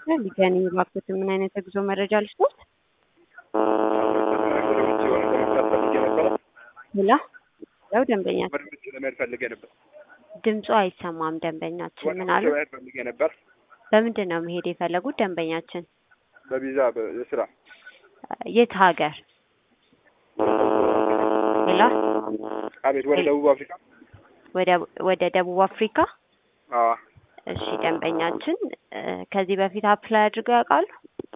ሆስፒታል ሊገናኝ እባክዎት ምን አይነት የጉዞ መረጃ ልስጥዎት? ወደ ውጭ የሆነ ለመግዛት ፈልጌ ነበረ። ሌላ ያው ደንበኛችን ወደ ውጭ ለመሄድ ፈልጌ ነበር። ድምፁ አይሰማም። ደንበኛችን ወደ ምን ውጭ አሉ? መሄድ ፈልጌ ነበር በምንድን ነው መሄድ የፈለጉት ደንበኛችን? በቪዛ በ- የስራ የት ሀገር? ሌላ አቤት፣ ወደ ደቡብ አፍሪካ። ወደ ወደ ደቡብ አፍሪካ። አዎ እሺ ደንበኛችን እ፣ ከዚህ በፊት አፕላይ አድርገው ያውቃሉ?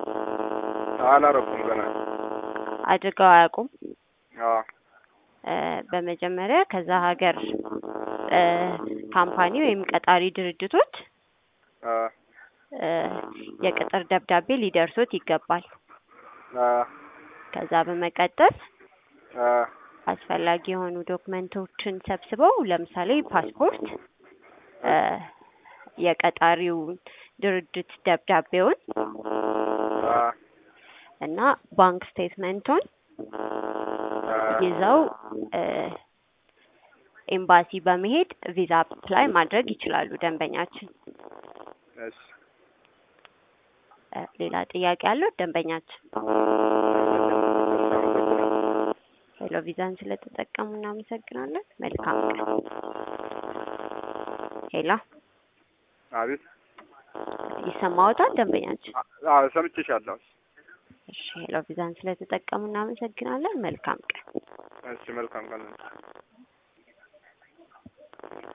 አላረኩም ገና። አድርገው አያውቁም? አዎ እ፣ በመጀመሪያ ከዛ ሀገር እ፣ ካምፓኒ ወይም ቀጣሪ ድርጅቶች አዎ እ፣ የቅጥር ደብዳቤ ሊደርሶት ይገባል። አዎ ከዛ በመቀጠል አዎ አስፈላጊ የሆኑ ዶክመንቶችን ሰብስበው ለምሳሌ ፓስፖርት፣ እ፣ የቀጣሪው ድርጅት ደብዳቤውን አዎ እና ባንክ ስቴትመንቱን አዎ ይዘው እ፣ ኤምባሲ በመሄድ ቪዛ አፕላይ ማድረግ ይችላሉ ደንበኛችን። እሺ እ፣ ሌላ ጥያቄ አለው ደንበኛችን? ሄሎ ቪዛን ስለተጠቀሙ እናመሰግናለን። መልካም ቀን። ሄሎ አቤት። ይሰማዎታል ደንበኛችን? አዎ ሰምቼሻለሁ። እሺ ሄሎ ቪዛን ስለተጠቀሙ እናመሰግናለን። መልካም ቀን። እሺ መልካም ቀን